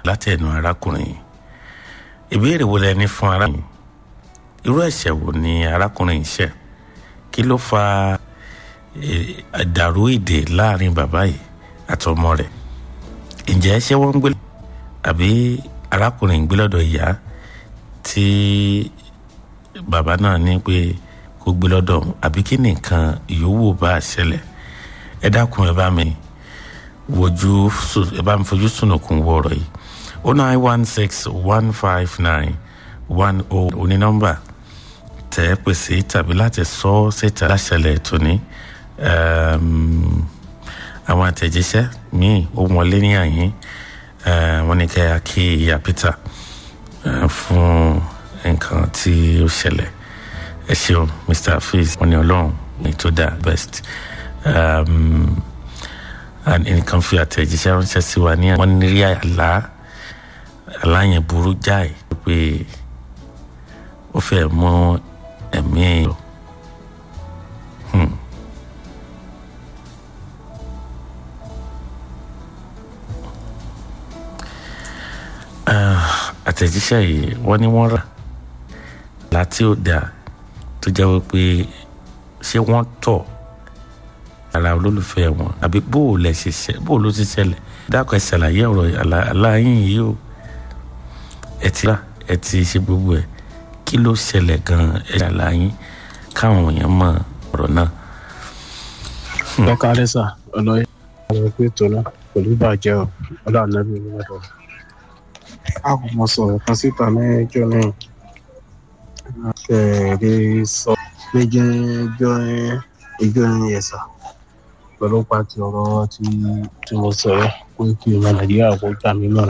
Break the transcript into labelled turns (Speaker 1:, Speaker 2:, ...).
Speaker 1: láti ẹnu arákùnrin yìí ìbéèrè wo lẹ ní fún arákùnrin irú ẹ̀ṣẹ̀ wo ni arákùnrin yìí ṣẹ̀ kí ló fa àdàrú èdè láàrin bàbá yìí àtọmọ rẹ̀ ǹjẹ́ ṣé wọ́n ń gbé àbí arákùnrin ń gbé lọ́dọ̀ ìyá tí bàbá náà ní pé kó gbé lọ́dọ̀ òun àbí kí nìkan ìyówó bá a ṣẹlẹ̀ ẹ dákun ẹ bá mi wojú ẹ bá mi fojú sùnùkùn wọ ọ̀rọ̀ yìí o nine one six one five nine one o oní nọ́mbà tẹ ẹ pèsè tàbí láti sọ ọ́ síta láṣẹlẹ̀ tóní àwọn àtẹ̀jíṣẹ́ míì ó wọlé ní àyín wọ́n ní kẹ́ ẹ kí ìyá Peter fún nǹkan tí ó ṣẹlẹ̀ ẹ ṣeun Mr. Hafiz wọ́n ní ọlọ́run ní tó dáa best nǹkan fi àtẹ̀jíṣẹ́ ránṣẹ́ sí wa ní wọ́n ní rí àlá àlá yẹn burú jáì pé ó fẹ́ mú ẹ̀mí èèyàn. àtẹ̀jíṣẹ́ yìí wọ́n ní wọ́n rà láti ó dáa tó jẹ́ wípé ṣé wọ́n tọ̀ ara olólùfẹ́ wọn àbí bó o lẹ̀ ṣe ṣe bó o ló ti ṣẹlẹ̀ dákọ̀ ẹ ṣàlàyé ọ̀rọ̀ aláyín yìí o ẹ ti rà ẹ ti ṣe gbogbo ẹ kí ló ṣẹlẹ̀ gan-an ẹ ṣàlàyé káwọn èèyàn mọ ọ̀rọ̀ náà.
Speaker 2: ẹ káàárẹ̀ sà ọlọ́yẹ àwọn ẹgbẹ́ ètò náà pẹ̀lú ìbàjẹ́ ọ ọlọ́ ànábì onímọ̀tọ́. a kò mọ sọ̀rọ̀ kan síta mẹ́jọ náà kẹ̀ẹ́dẹ́ sọ méjì ẹjọ́ ẹjọ́ yẹn sà pẹ̀lú pàtì ọ̀rọ̀ tí mo sọ̀rọ̀ pé kí ọmọ nàìjíríà kó gbà mí mọ̀